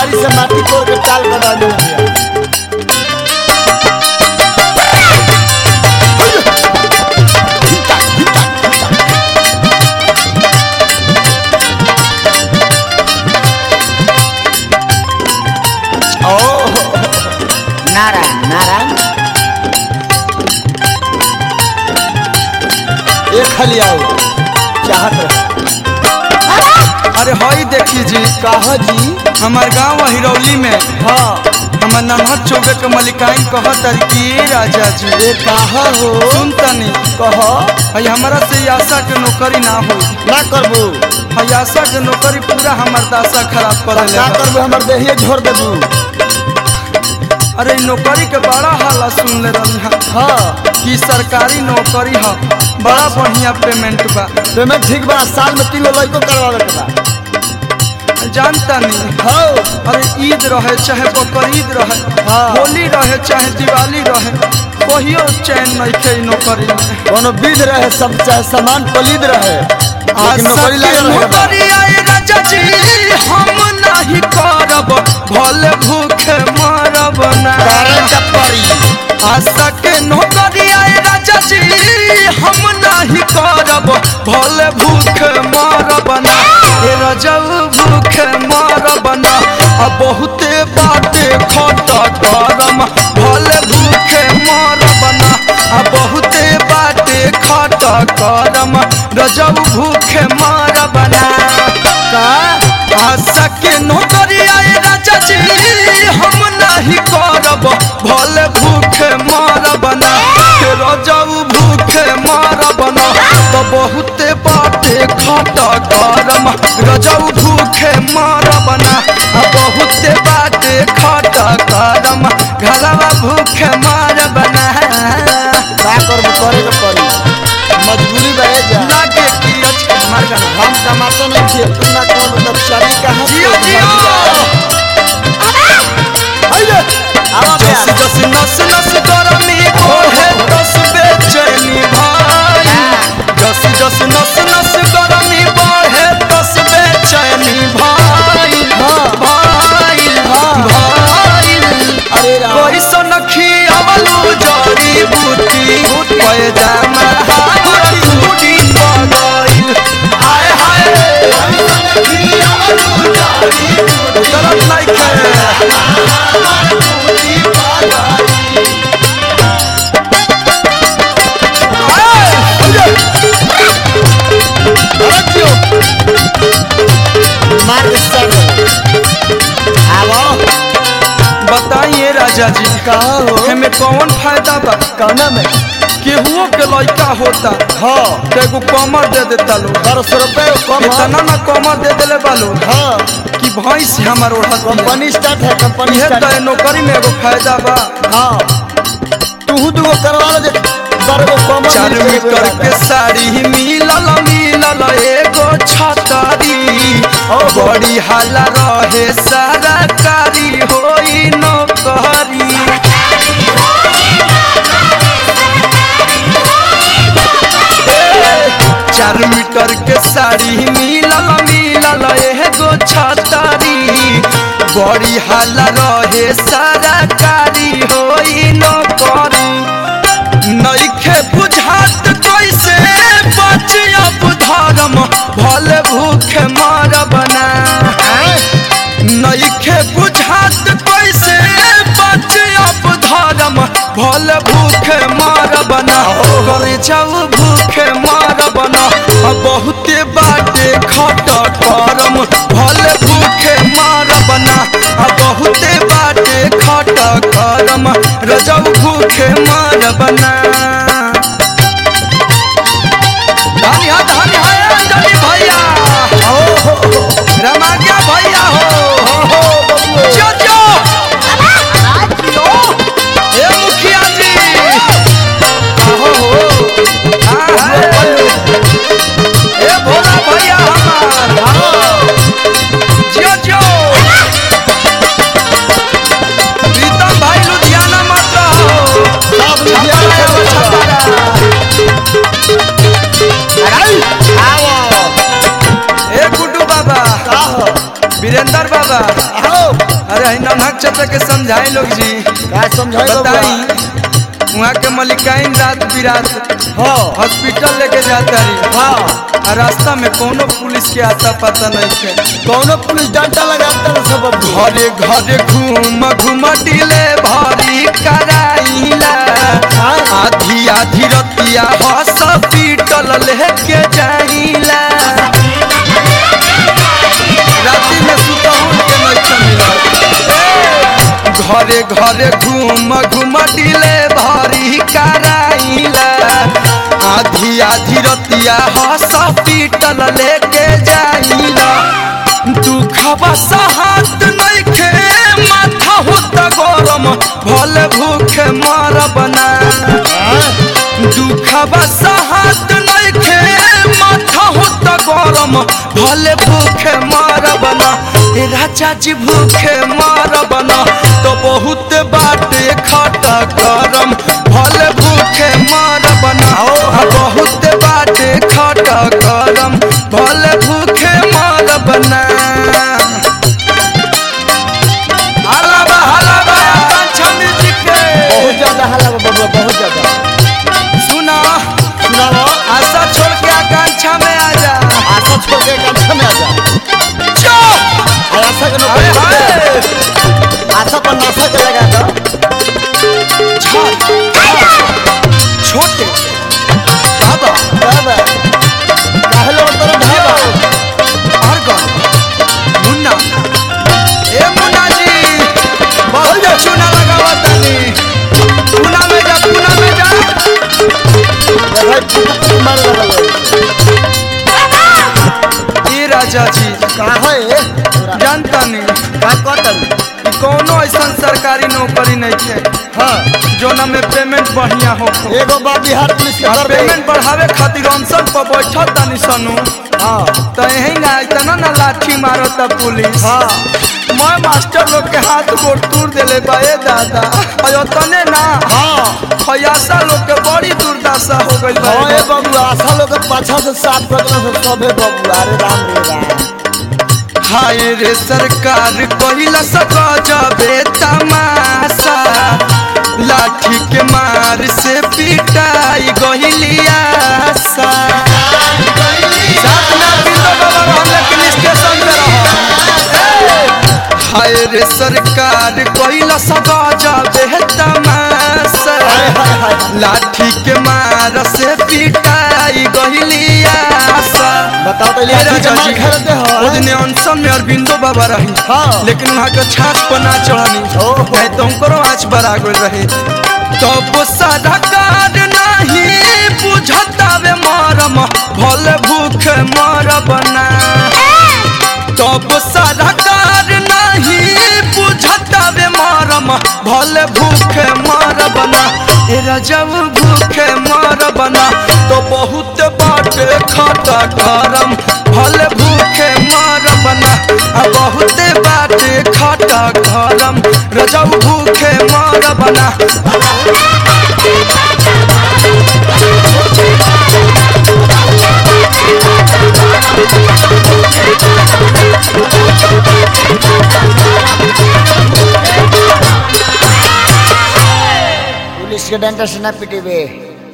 कुदारी से माटी तोड़ के टाल कर डाल भैया ओह नारायण नारायण एक खाली आओ चाहत रहे अरे हई देखी जी कहा जी हमार गांव हिरौली में हाँ हमार नन्हर चौबे के मलिकाइन कहत अरे कि ए राजा जी ये कहा हो सुन तनी कह हई हमारा से आशा के नौकरी ना हो ना करबू हई आशा के नौकरी पूरा हमार दासा खराब कर ना करबू हमर देहिए झोर देबू अरे इ नौकरी के बड़ा हाला सुन ले रही हम हाँ कि सरकारी नौकरी ह बड़ा बढ़िया पेमेंट बा पेमेंट ठीक बा साल में तीन गो लड़को करवावे के बा जानता नहीं हाँ अरे ईद रहे चाहे बकरीद रहे हाँ। होली रहे चाहे दिवाली रहे कहियो चैन नहीं खे इ नौकरी में कोनो विध रहे सब चाहे सामान पलीद रहे लेकिन नौकरी लागल रहे बा। नौकरी आए राजा जी हम नहीं करब भले भूखे मरब ना करे के पड़ी आशा के नौकरी आए राजा जी हम नहीं करब भले भूखे मरब ना ए रजऊ भूखे मरब ना आ बहुते बाटे खट करम भले भूखे मरब ना आ बहुते बाटे खट करम रजऊ भूखे मरब ना का आशा के नौकरी आए राजा जी हम नहीं करब भले भूखे मरब ना के रजऊ भूखे मरब ना तो बहुते बाटे खट करम रजऊ भूखे मरब ना आ बहुते बाटे खट करम घरवा भूखे मरब ना का करबू करे के पड़ी मजबूरी रहे जा लागे कि अचके मर गना हम टमाटर नहीं थे तू ना कौन मतलब शरीर का हाथ जियो जियो आइए आवा जस प्यार जस नस नस गरमी बढ़े तस बेचैनी भाई जस जस नस नस गरमी बढ़े तस बेचैनी भाई भाई भाई अरे राम कोई सनखी अवलू जड़ी बूटी पैजामा हमर टूटी गइल हाय हाय गलत नहीं खे मार के सब आवो बताइए राजा जी कहा हो हमें कौन फायदा बा कहना में केहुओ के लड़का होता हाँ तो एगो कमर दे देता लोग बारह सौ रुपये कम इतना ना कमर दे देले बालो हाँ कि भैंस हमार ओढ़त कंपनी स्टार्ट है कंपनी ये स्टार्ट तो है नौकरी में एगो फायदा बा हाँ तू दूगो करवा लो जे बारह गो कम चार मीटर के साड़ी मिलल मिलल एगो छतरी बड़ी हाला रहे सारा कारी होई नौकरी चार मीटर के साड़ी मिलल मिलल एगो छतरी बड़ी हाला रहे सारा कारी होई नौकरी नइखे बुझात कैसे बचियब धर्म भले भूखे मरब ना नइखे बुझात कैसे बचियब धर्म भले भूखे मरब ना करे जाऊ भूखे मरब ना आ बहुते बाटे खट करम भले भूखे मरब ना आ बहुते बाटे खट करम रजऊ भूखे मरब ना धनी हा धनी हा अंजलि भैया रमाज्ञा भैया हो जो जो ए मुखिया जी हो हाँ, हाँ। ए भोला भैया हमार जियो जियो प्रीतम भाई लुधियाना मत रहो सब छपरा एगो छपरा आओ ए गुड्डू बाबा आओ वीरेंद्र बाबा आओ के समझाई लोग जी का समझाई बताई वहाँ के मलिकाइन रात बिरात हाँ हॉस्पिटल लेके जाता रही हाँ आ रास्ता में कोनो पुलिस के आता पता नहीं थे कौनो पुलिस डंडा लगाता है सब अब घरे घरे घूम घूम डिले भरी कराइला आधी आधी रतिया हॉस्पिटल लेके जाइला राती में सुतहुन के नहीं मिलत घरे घरे घूम घूम डिले भरी कराइला आधी आधी रतिया हॉस्पिटल लेके जाइला दुखबा सहत नइखे माथा होता गरम भले भूखे मरब ना दुखबा सहत नइखे माथा होता गरम भले भूखे मरब ना ए राजा जी भूखे मरब ना तो बहुत बाटे खटा करम भले भूखे मरब ना आ बहुत बाटे खटा करम भले भूखे मरब ना हलावा हलावा पंचमी जी के बहुत ज्यादा हल्ला बा बबुआ बहुत ज्यादा सुना सुनाओ आशा छोड़ के आकांक्षा में आ जा आशा छोड़ के कंठा में आ जा जो और आशा के हाय नौकरी हाय आशा पर नाशा के लगा दो छोटे बाबा बाबा काहे लोग तरह ढाबा और कौन मुन्ना ए मुन्ना जी बहुत जो चूना लगावा तनी चूना में जा चूना में जा भाई पुट मार लगा ए राजा जी का है जानता नहीं का कटल कोनो ऐसा सरकारी नौकरी नहीं है हां जोना में पेमेंट बढ़िया हो एगो बा बिहार पुलिस के आ दर पेमेंट बढ़ावे खातिर अनशन पर बैठल तनी सनु हां तो यही ना इतना ना लाठी मारता पुलिस हां मैं मास्टर लोग के हाथ गोड़ तोड़ देले बा ए दादा अयो तने ना हां फयासा लोग के बड़ी दुर्दशा हो गइल बा हां ए बबुआ आशा लोग के पाछा से साफ कर देना से सबे बबुआ अरे राम रे राम हाय रे सरकार कहिला सका जाबे तमाशा लाठी के मार से पिटाई गहिलिया सा साथ ना बिंदो बाबा रहल लेकिन स्टेशन पे रहो हाय रे सरकार कहिला सका जाबे तमाशा हाय हाय हाय लाठी के मार से पिटाई गहिलिया सा बताओ तो ए ये राजा मार जी, खेलते हो ओ दिने अनशन में अरविंदो बाबा रही हाँ। लेकिन वहाँ के छाछ पर ना चढ़नी ओहो। नहीं तो उनको आँच बरा गई रहे तब सरकार नहीं बुझतावे मरम भले भूख मरब ना तब सरकार नहीं बुझतावे मरम भले भूखे मरब ना ए रजब भूखे मरब ना तो बहुत बाटे खटा करम भले भूखे मरब ना आ बहुत बाटे खटा करम रजब भूखे मरब ना पुलिस के डंडा से ना पिटेबे